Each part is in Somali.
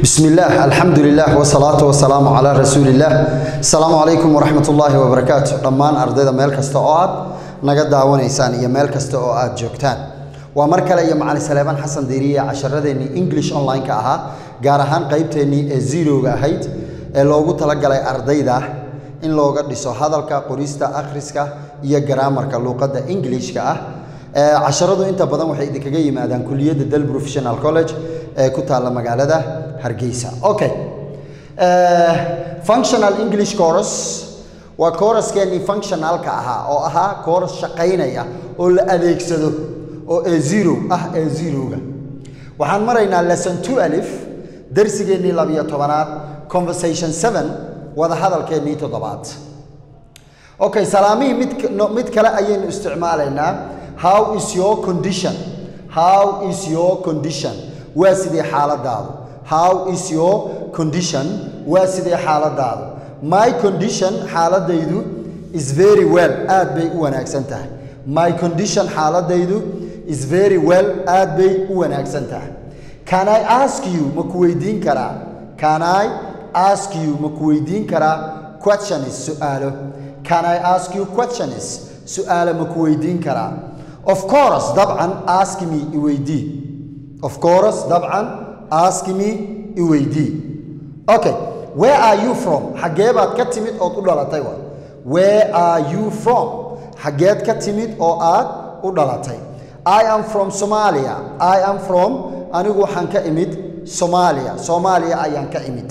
بسم الله الحمد لله والصلاة والسلام على رسول الله السلام عليكم ورحمة الله وبركاته dhammaan ardayda meel kasta oo aad naga daawanaysaan iyo meel kasta oo aad joogtaan waa mar kale iyo macalin saleebaan xasan diiriye casharadeenii english online-ka ahaa gaar ahaan qaybteennii ee zeroga ahayd ee loogu talagalay ardayda in looga dhiso hadalka qorista akhriska iyo garaamarka luuqadda englishka ah casharadu inta badan waxay idinkaga yimaadaan kuliyadda del professional college ee ku taalla magaalada hargeysa okay functional english chorus waa choruskeennii functionalka ahaa oo ahaa chorus shaqaynaya oo la adeegsado oo ee zero ah ee zeroga waxaan maraynaa lesson two alif darsigeennii labiyo tobanaad conversation seven wada hadalkeennii toddobaad okay salaamihii mid mid kale ayaynu isticmaalaynaa how is your condition how is your condition waa sidee xaaladaadu how is your condition waa sidee xaaladaadu my condition xaaladaydu is very well aad bay u wanaagsan tahay my condition xaaladaydu is very well aad bay u wanaagsan tahay can i ask you ma ku weydiin karaa can i ask you ma ku weydiin karaa questions su'aalo can i ask you questions su'aalo ma ku weydiin karaa of course dabcan ask me iweydii of course dabcan ask me iweydii okay where are you from xaggee baad ka timid ood u dhalatay wa where are you from xaggeed ka timid oo aad u dhalatay i am from somalia i am from anigu waxaan ka imid somalia soomaaliya ayaan ka imid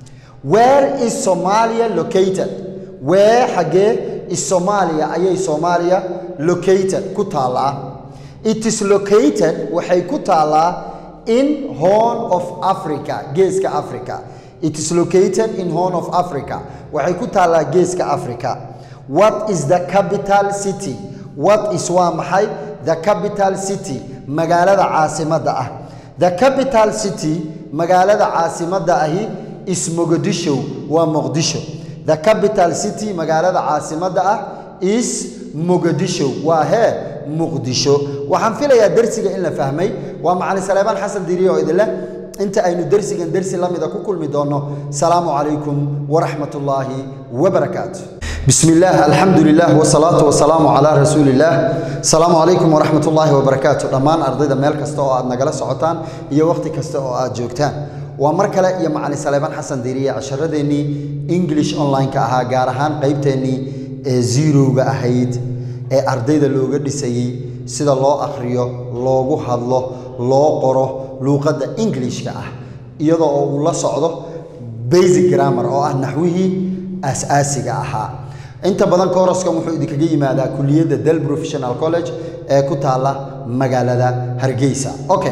where is somalia located where xaggee is somalia ayay soomaaliya located ku taallaa it is located waxay ku taallaa in horn of africa geeska africa it is located in horn of africa waxay ku taallaa geeska africa what is the capital city what is waa maxay the capital city magaalada caasimadda ah the capital city magaalada caasimadda ahi is mogadisho waa muqdisho the capital city magaalada caasimadda ah is mogadisho waa hee muqdisho waxaan filayaa dersiga in la fahmay waa macalin saleebaan xasan diiriye oo idinleh inta aynu dersigan dersi la mida ku kulmi doonno salaamu calaykum waraxmat ullaahi wabarakaatu بسم الله الحمد لله والصلاة والسلام على رسول الله السلام عليكم ورحمة الله وبركاته دمان أرضيدا ميل كستا oo aad nagala socotaan iyo waqti kasta oo aad joogtaan waa mar kale iyo macalin saleebaan xasan diiriye casharadeenii english online-ka ahaa gaar ahaan qaybteennii ee zeroga ahayd ee ardayda looga dhisayey sida loo akhriyo loogu hadlo loo qoro luuqadda englishka ah iyadoo oo uu la socdo basic grammar oo ah naxwihii aas-aasiga ahaa inta badan koroskan wuxuu idinkaga yimaadaa kuliyadda del professional college ee ku taalla magaalada hargeysa okay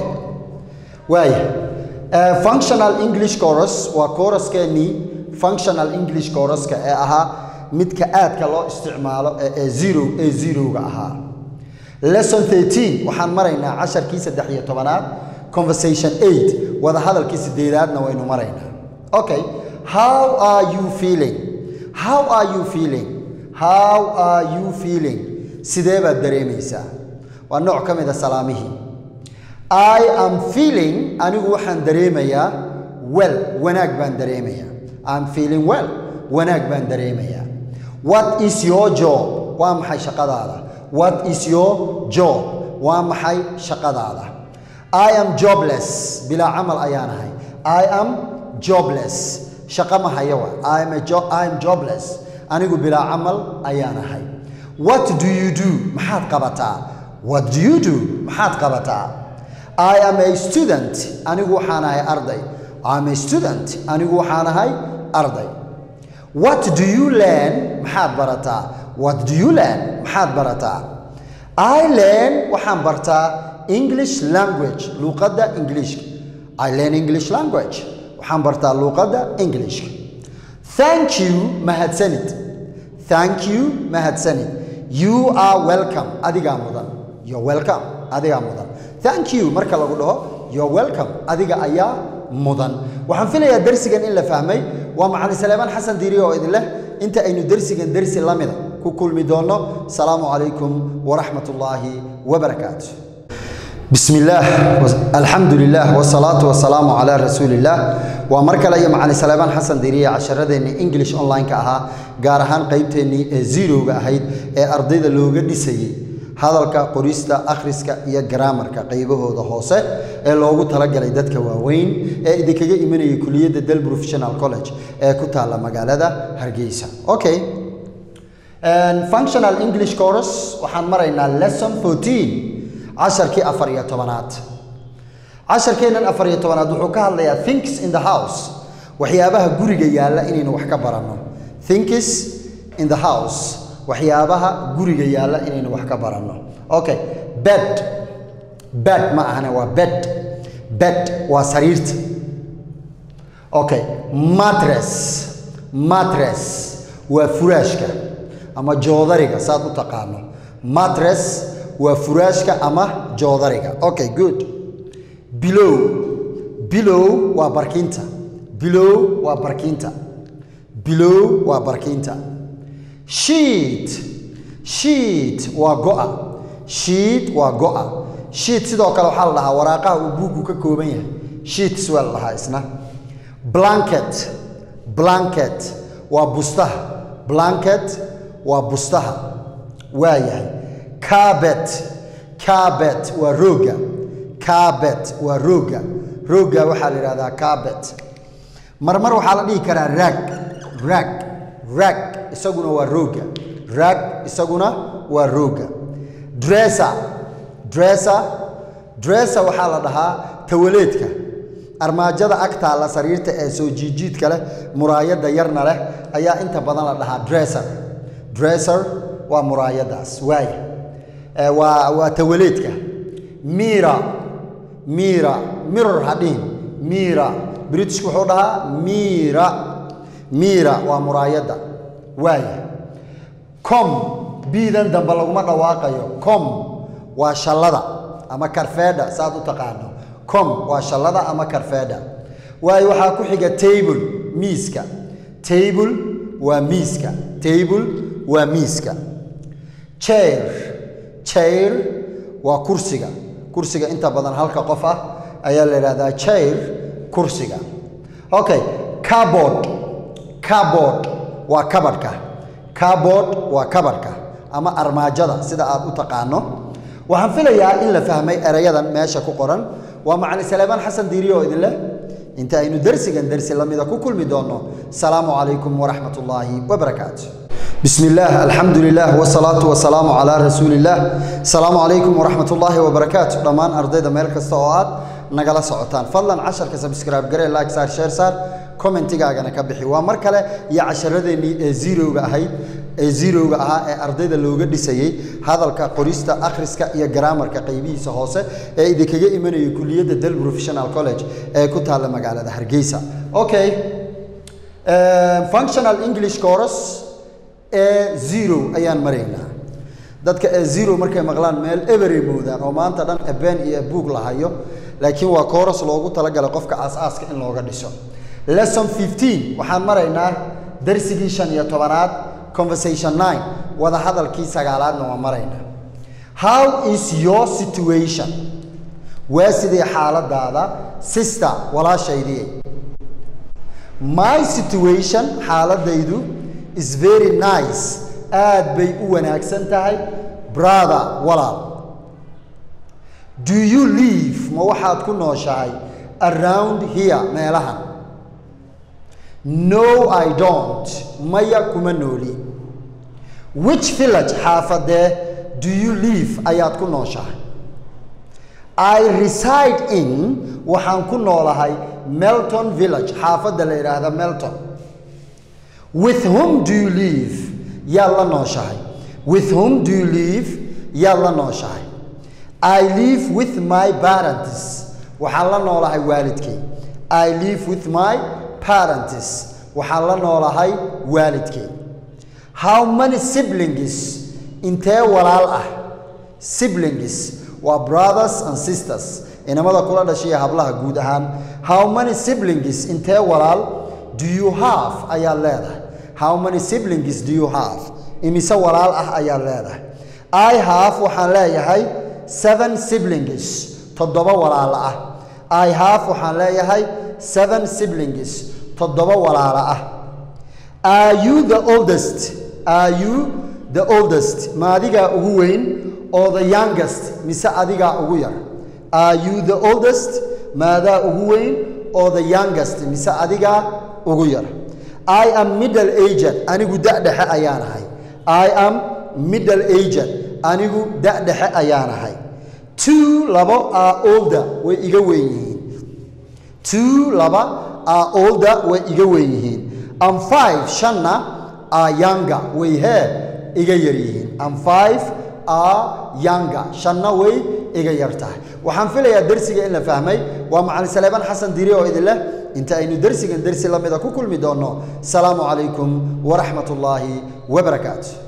waaya functional english chorus waa choruskeennii functional english choruska ee ahaa midka aadka loo isticmaalo ee zero ee zeroga ahaa lesson thirteen waxaan maraynaa casharkii saddex iyo tobanaad conversation eight wada hadalkii sideedaadna waynu maraynaa okay how are you feeling how are you feeling how are you feeling sidee baad dareemaysaa waa nooc ka mid a salaamihii i am feeling anigu waxaan dareemayaa well wanaag baan dareemayaa im feeling well wanaag baan dareemayaa what is your job waa maxay shaqadaada what is your job waa maxay shaqadaada i am jobless bilaa camal ayaan ahay i am jobless shaqo ma haya wa I am, a jo I am jobless anigu bilaa camal ayaan ahay what do you do maxaad qabataa what do you do maxaad qabataa I am a student anigu waxaan ahay arday I am a student anigu waxaan ahay arday what do you learn maxaad barataa what do you learn maxaad barataa I learn waxaan bartaa English language luuqadda Englishka I learn English language waxaan bartaa luuqadda Englishka thank you mahadsanid thank you mahadsanid you are welcome adigaa mudan you're welcome adigaa mudan thank you marka lagu dhaho you're welcome adiga ayaa mudan waxaan filayaa dersigan in la fahmay waa macalin saleebaan xasan diiriye oo idin leh inta aynu dersigan dersi la mida ku kulmi doonno salaamu calaykum waraxmat ullaahi wabarakaatu bismi illaah alxamdu lilah wsalaatu wasalaamu calaa rasuuliillaah waa mar kale iyo macalin saleebaan xasan diriye casharadeenni english online-ka ahaa gaar ahaan qeybteennii ee zerowga ahayd ee ardayda looga dhisayey hadalka qorista akhriska iyo garaamarka qaybahooda hoose ee loogu talagalay dadka waaweyn ee idinkaga imanayay kuliyadda del professional college ee ku taalla magaalada hargeysa okay functional english course waxaan maraynaa lesson 14 casharkii afar iyo tobanaad casharkeennan afar iyo tobanaad wuxuu ka hadlayaa thinks in the house waxyaabaha guriga yaalla inaynu wax ka baranno thinks in the house waxyaabaha guriga yaalla inaynu wax ka baranno okay bed bed ma ahane waa bed bed waa sariirta okay matres matres waa furaashka ama joodariga saad u taqaano matres waa furaashka ama joodariga okay good bilow bilow waa barkinta bilow waa barkinta bilow waa barkinta shiit shiit waa go'a shiit waa go'a shiit sidoo kale waxaa la dhahaa waraaqaha uu buuggu ka kooban yahay shiits waa la dhahaa isna blanket blanket waa bustaha blanket waa bustaha waa yahay cabet cabet waa rooga cabet waa rooga rooga waxaa la yidhahdaa cabet marmar waxaa la dhihi karaa rag rag rag isaguna waa rooga rag isaguna waa rooga dressa dressa dressa waxaa la dhahaa tawaleedka armaajada ag taalla sariirta ee soo jiijiidka leh muraayadda yarna leh ayaa inta badan la dhahaa dresser dresser waa muraayadaas waaya waa waa tawaleedka mira mira mirror hadhihin mira britishku wuxuu dhahaa mira mira waa muraayadda waaya com biidan dambe laguma dhawaaqayo com waa shallada ama karfeedha saad u taqaano com waa shallada ama karfeedha waayo waxaa ku xiga table miiska table waa miiska table waa miiska chair chair waa kursiga kursiga inta badan halka qof ah ayaa la yidhahdaa chair kursiga okay cardboard cardboard waa kabadhka cardboard waa kabadhka ama armaajada sida aad u taqaano waxaan filayaa in la fahmay erayadan meesha ku qoran waa macalin saleebaan xasan diiriye oo idin leh inta aynu dersigan dersi lamida ku kulmi doonno salaamu calaykum waraxmat ullaahi wabarakaatu bismi illaah alxamdu lilah wsalaatu wasalaamu calaa rasuuliillah asalaamu calaykum waraxmat ullaahi wabarakaatu dhammaan ardayda meel kasta oo aad nagala socotaan fadlan casharka sabscribe garee like saar share saar commentigaagana ka bixi waa mar kale iyo casharadeennii ee zerowga ahayd ee zerowga ahaa ee ardayda looga dhisayey hadalka qorista akhriska iyo garaamarka qaybihiisa hoose ee idinkaga imanayay kuliyadda del professional college ee ku taalla magaalada hargeysa okay functional english course ee zero ayaan maraynaa dadka ee zero markay maqlaan meel eberay moodaan oo maanta dhan ebeen iyo ebuug la hayo laakiin waa kooras loogu talagalay qofka aas-aaska in looga dhiso lesson 15 waxaan maraynaa darsigii shan iyo tobanaad conversation nine wada hadalkii sagaalaadna waa maraynaa how is your situation waa sidee xaaladaada sister walaashaydii my situation xaaladaydu is very nice aad bay u wanaagsan tahay brother walaal do you live ma waxaad ku nooshahay around here meelahan no i don't maya kuma nooli which village xaafadee do you live ayaad ku nooshahay i reside in waxaan ku noolahay melton village xaafadda la yidhaahda melton with whom do you live yaad la nooshahay with whom do you live yaad la nooshahay i live with my parents waxaan la noolahay waalidkay i live with my parents waxaan la noolahay waalidkay how many siblings intee walaal ah siblings waa brothers and sisters inamada kula dhashiya hablaha guud ahaan how many siblings intee walaal do you have ayaad leedahay how many siblings do you have imise walaal ah ayaad leedahay i have waxaan leeyahay seven siblings toddoba walaalo ah i have waxaan leeyahay seven siblings toddoba walaalo ah are you the oldest are you the oldest ma adigaa ugu weyn oo the youngest mise adigaa ugu yar are you the oldest maadaa ugu weyn oo the youngest mise adigaa ugu yar i am middle aged anigu da-dhexe ayaanahay i am middle aged anigu da-dhexe ayaanahay two labo are older way iga weyn yihiin two laba are older way iga weyn yihiin and five shanna are younger way hee iga yar yihiin and five are younger shanna way iga yar tahay waxaan filayaa dersiga in la fahmay waa macalin saleebaan xasan diri oo idin leh inta aynu dersigan dersi la mida ku kulmi doonno asalaamu calaykum waraxmat ullaahi wabarakaatu